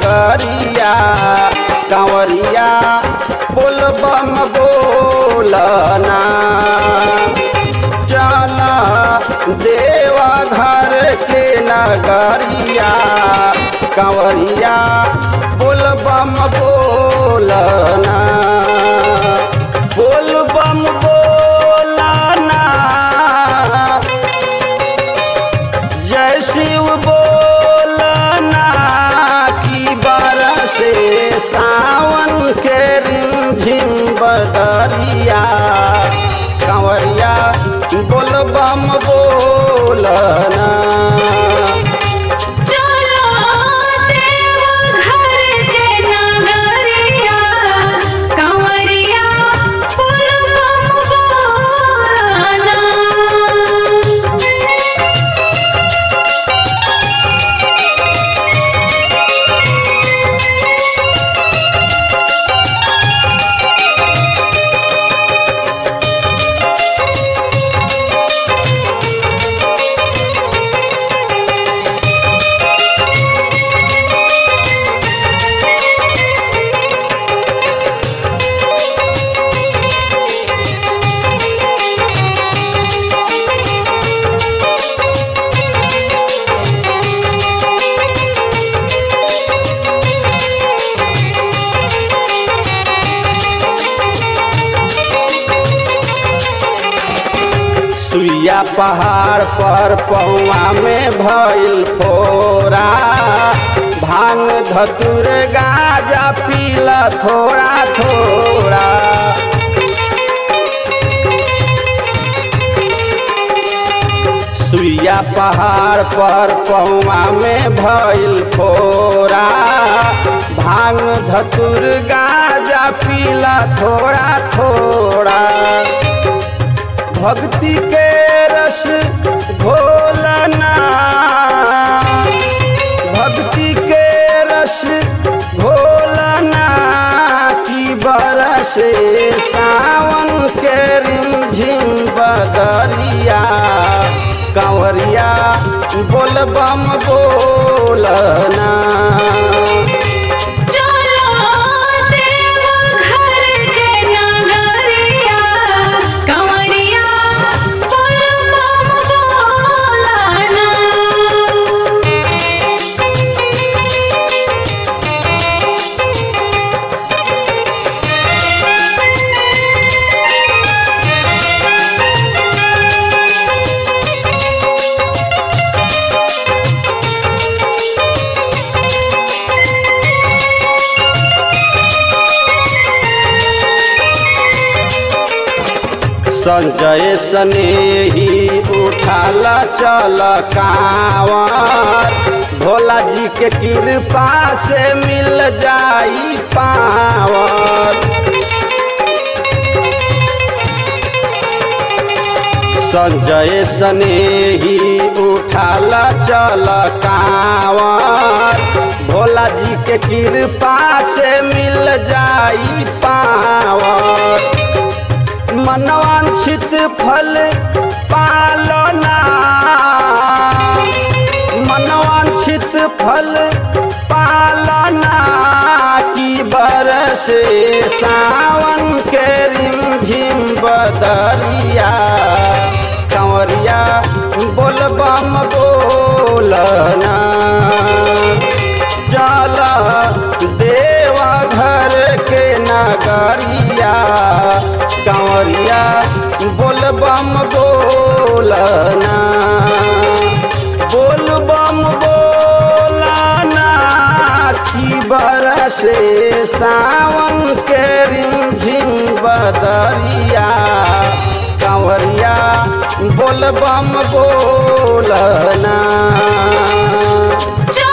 नगरिया कंवरिया बोल बम बोलना चला देवा घर के नगरिया कंवरिया बोल बम बोलना बोल बम बोलना जय शिव बोलना की बरसे सावन के रिमझिम बदरिया कंवरिया बोल बम बोलना चलो देव घर के नगरिया कंवरिया फूल बम बोलना सुइया पहाड़ पर पौआ में भइल फोरा भांग धतुर गाजा पीला थोड़ा थोड़ा सुइया पहाड़ पर पौआ में भइल फोरा भांग धतुर गाजा पीला थोड़ा थोड़ा भक्ति के रस घोलना भक्ति के रस घोलना की बरसे सावन के रिमझिम बदरिया कंवरिया बोल बम बोलना चलो देव घर के नगरिया कंवरिया फूल बम बोलना संजय स्नेही उठाला चल कांवर भोला जी के कृपा से मिल जाई पावर संजय स्नेही उठाला चल कांवर भोला जी के कृपा से मिल जाई पावर मनवांछित फल पालना मनवांछित फल पालना की बरसे सावन के रिमझिम बदरिया कंवरिया बोल बम बोलना जाला देवा घर के नगरिया कंवरिया बोल बम बोलना बोल बम बोलना की बरसे सावन के रिमझिम बदरिया कंवरिया बोल बम बोलना चलो